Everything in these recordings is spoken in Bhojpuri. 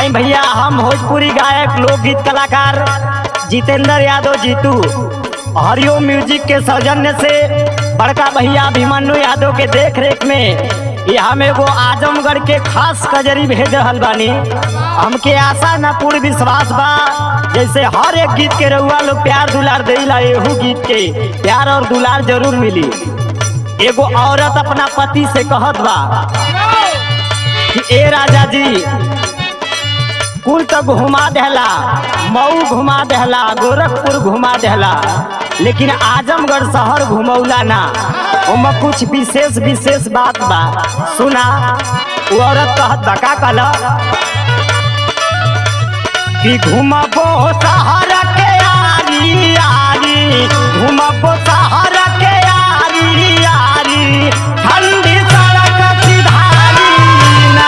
आई भैया हम भोजपुरी गायक लोकगीत कलाकार जितेंद्र यादव जीतू हरिओम म्यूजिक के सौजन्य से बड़का भैया अभिमन्यु यादव के देख रेख में यहाँ में एगो आजमगढ़ के खास कजरी भेज रहल बानी हमके आशा न पूर्ण विश्वास बा जैसे हर एक गीत के रउआ लोग प्यार दुलार देला एहू गीत के प्यार और दुलार जरूर मिली एगो औरत अपना पति से कहत बा कि ए राजा जी कुल तो घुमा देहला मऊ घुमा देहला गोरखपुर घुमा देहला लेकिन आजमगढ़ शहर घुमौला ना ओमा कुछ विशेष विशेष बात बा सुना वो औरत कहत बा का कहला कि घुमबो शहर के यारी यारी घुमबो शहर के यारी यारी ठंडी सड़क सिधारी ना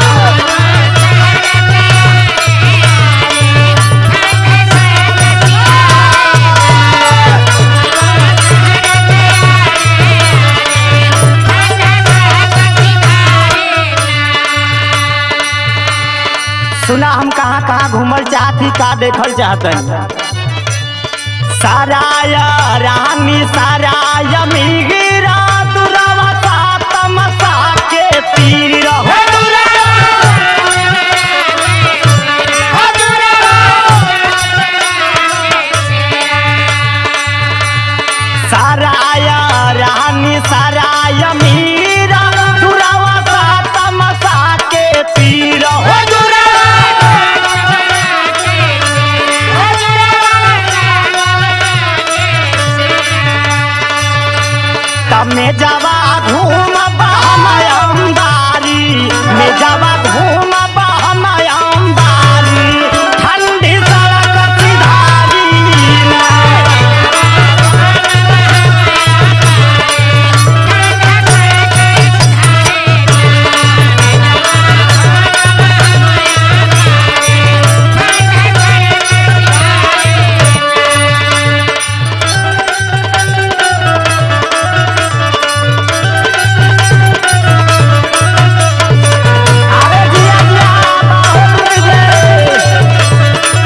सुना हम कहाँ कहाँ घूमल चाहती का देखल चाहतन साराय रानी साराय मिगिरा दुरावा सातम सा के तीर रहो साराय रानी साराय मीरा दुरावा सातम सा के तीर हो तमे जावा घूम बहमयंबारी में जावा घूम बहमयंबारी ठंडी सड़क सिधारी ना अरे जिया जिया बहुत रे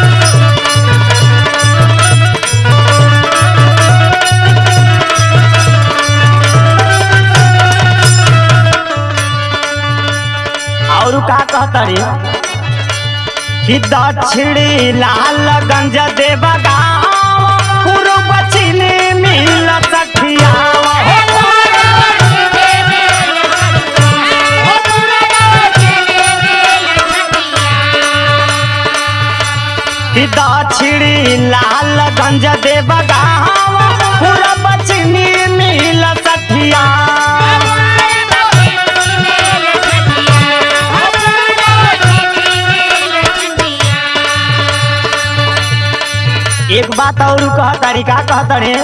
और का कहतरी कि दक्षिणी लालगंज देवगांव पूर्व पश्चिमी मिल सखिया कि दक्षिणी लालगंज देवगांव पूर्व पश्चिमी मिल सखिया एक बात और कह तरीका कह तरे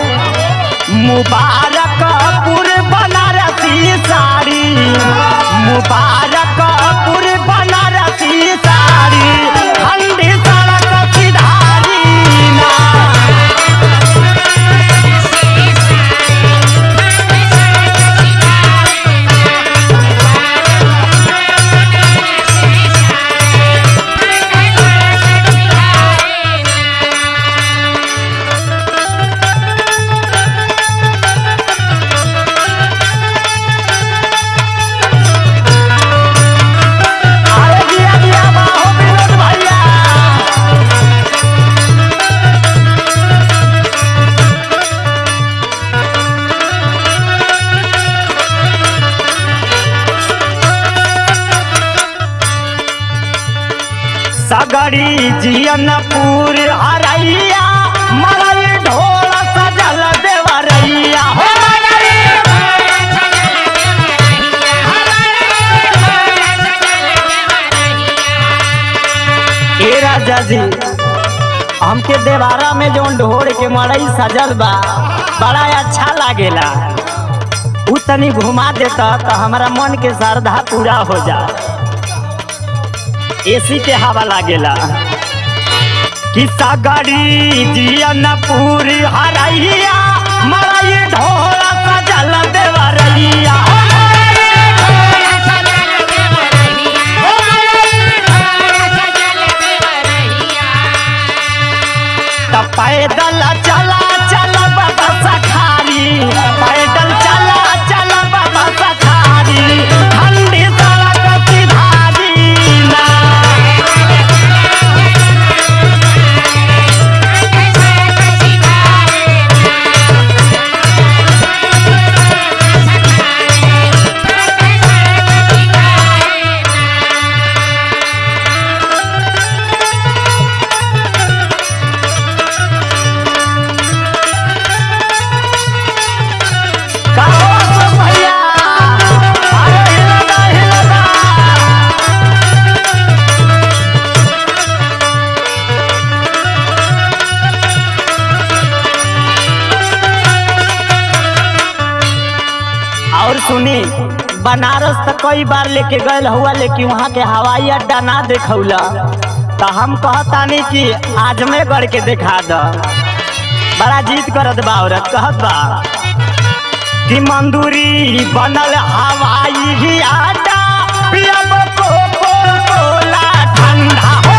मुबारकपुर बनारसी साड़ी मुबारकपुर बनारसी साड़ी ठंडी सड़क सिधारी ना अरे जिया जिया बाहो विनोद भैया सगड़ी जियनपुर हरैया मरई ढोल सजल देवरैया हो ए राजा जी हमके देवारा में जो ढोर के मड़ई सजल बा बड़ा अच्छा लागेला उ तनी घुमा देता तो हमारा मन के श्रद्धा पूरा हो जा एसी के हवा लागेला कि सगड़ी जियनपुर हरैया मड़ई ढोल सजल देवरैया Oh, सुनी बनारस तक कई बार लेके गए हुआ लेकिन वहाँ के हवाई अड्डा ना देखौला तो हम कहतानी कि आजमेगढ़ के देखा द बड़ा जीत करत बा औरत कहत बा कि मंदूरी बनल हवाई अड्डा पियब कोको कोला ठंडा हो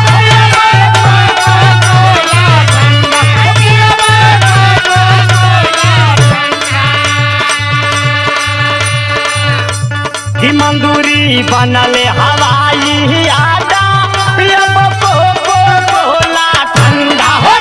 कि मंदूरी बनल हवाई अड्डा पियब कोको कोला ठंडा हो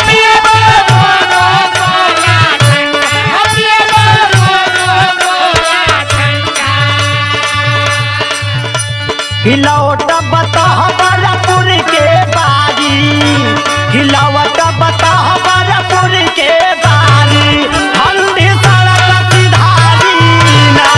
हिलौट बतहबरपुर के बारी हिलौट बतहबरपुर के बारी ठंडी सड़क सिधारी ना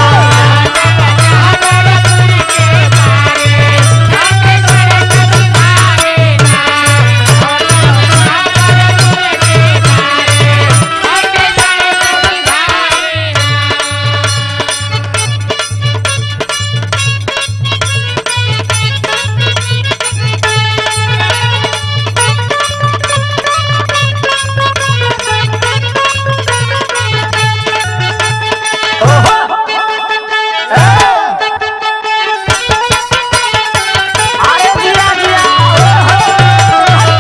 ओहो! ए! अरे जिया जिया ओहो!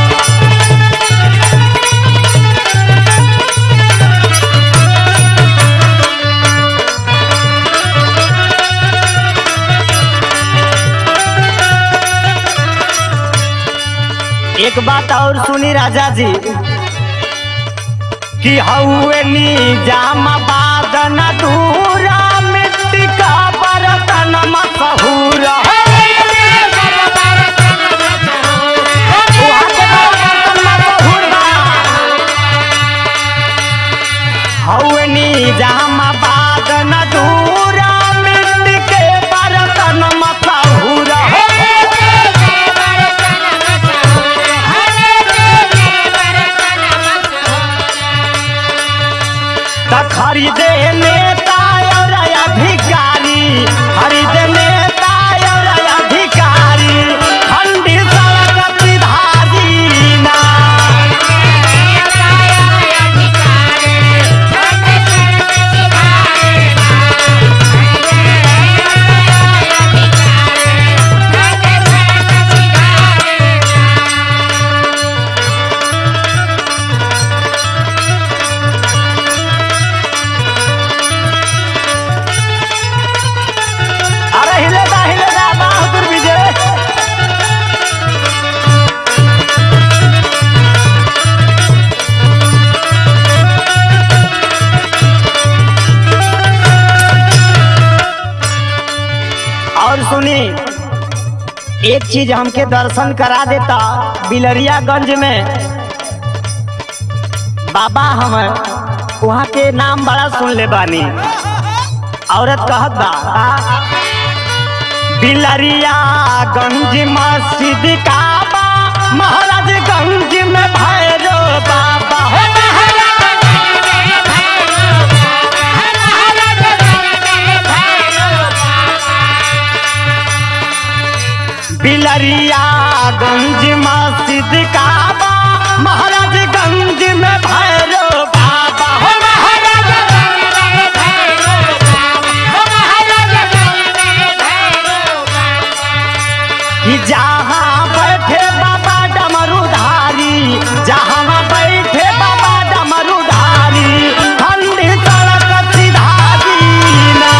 एक बात और सुनी राजा जी कि हौवे निजाम बादन दूरा मिट्टी का बर्तन मशहूर हौवे निजाम बादन दूरा मिट्टी के बर्तन मशहूर त खरीदे नेता और अधिकारी खरीदे नेता और अधिकारी ठंडी सड़क सिधारी ना अरे हिलेगा हिलेगा बहादुर विजय और सुनी एक चीज हमके दर्शन करा देता बिलरियागंज में बाबा हम वहाँ के नाम बड़ा सुन ले बानी औरत कहत बा बिलरिया गंज मस्जिद काबा महाराजगंज में भैरो बाबा हो बिलरिया गंज मस्जिद काबा महाराजगंज में भैरो बाबा हो कि जहाँ बैठे बाबा डमरूधारी जहाँ बैठे बाबा डमरूधारी ठंडी सड़क सिधारी ना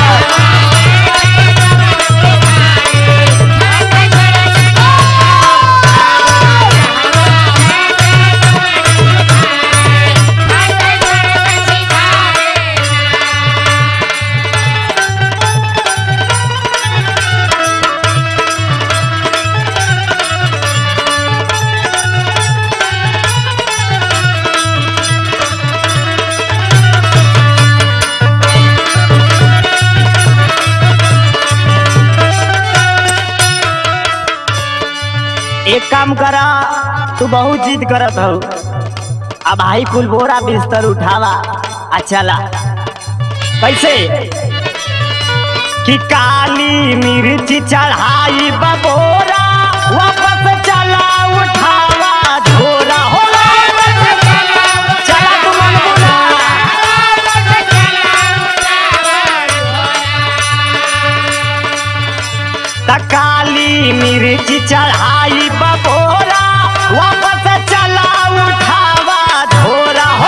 एक काम करा तू बहुत जिद करत हो अब भाई कुल बोरा बिस्तर उठावा आ चला कैसे कि काली मिर्च चढ़ाई बबोरा वापस चला उठावा झोरा हो चला तू मनमुना त काली मिर्च चढ़ाई बबोरा वापस चला उठावा झोरा हो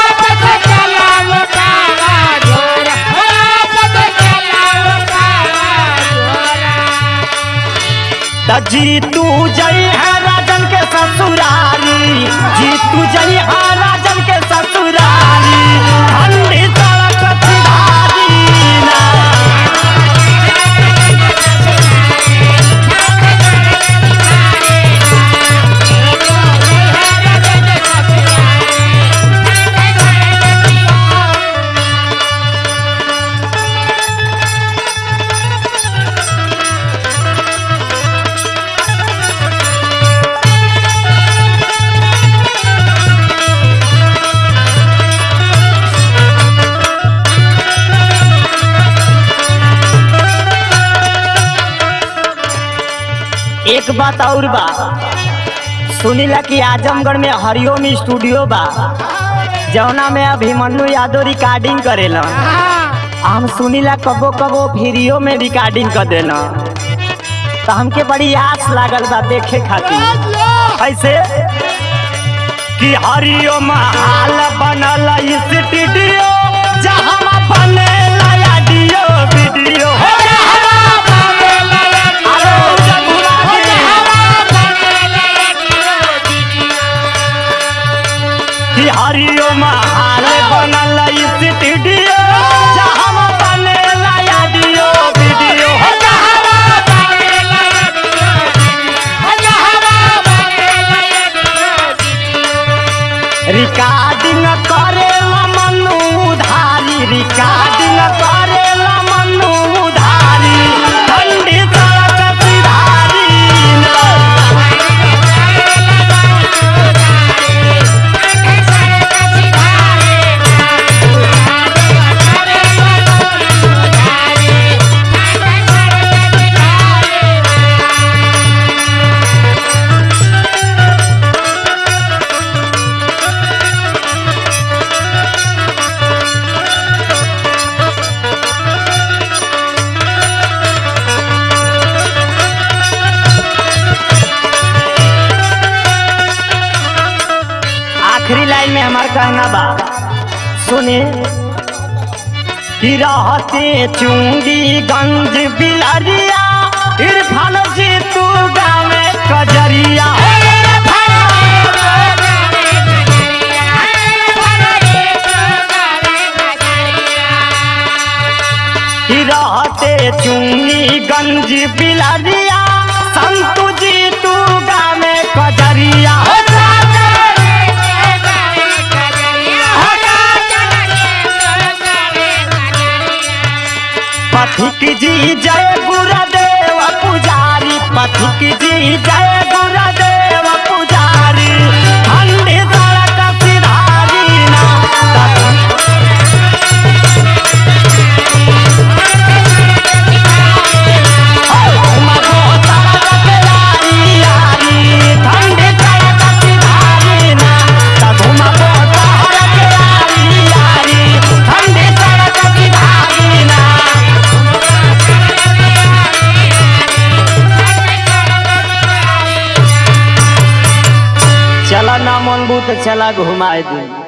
त जीतू जई है राजन के ससुरारी जीतू जई है राजन के ससुरारी ठंडी सड़क सिधारी ना एक बात और बा सुनीला कि आजमगढ़ में हरिओम स्टूडियो बा जौना में अभिमन्यु यादव रिकॉर्डिंग करेला हम सुनीला कबो कबो वीडियो में रिकॉर्डिंग कर देना तो हमके बड़ी आस लागल बा देखे खातिर ऐसे कि हरिओम हाल बनल स्टूडियो जहाँ बनेला ऑडियो वीडियो हो अरे जमुना जी। कि हरिओम हाल बनल स्टूडियो जहाँ बनेला ऑडियो वीडियो हो रिकॉर्डिंग करेला मनु उधारी रिकॉर्डिंग करेला मनु उधारी ठंडी सड़क सिधारी ना। आखिरी लाइन में हमार कहना बा सुने कि रहते चुंगी गंज बिलरिया इरफान जी तू गावे कजरिया कि रहते चुंगी गंज बिलरिया संतु जी तू गावे कजरिया पथिक जी जय गुरुदेव पुजारी पथिक जी जय गुरुदेव पुजारी ठंडी सड़क सिधारी ना मगो सड़क यारी यारी ठंडी सड़क सिधारी ना तधु मगो सड़क यारी यारी ठंडी सड़क सिधारी ना चला ना मनबू तो चला घुमाए दी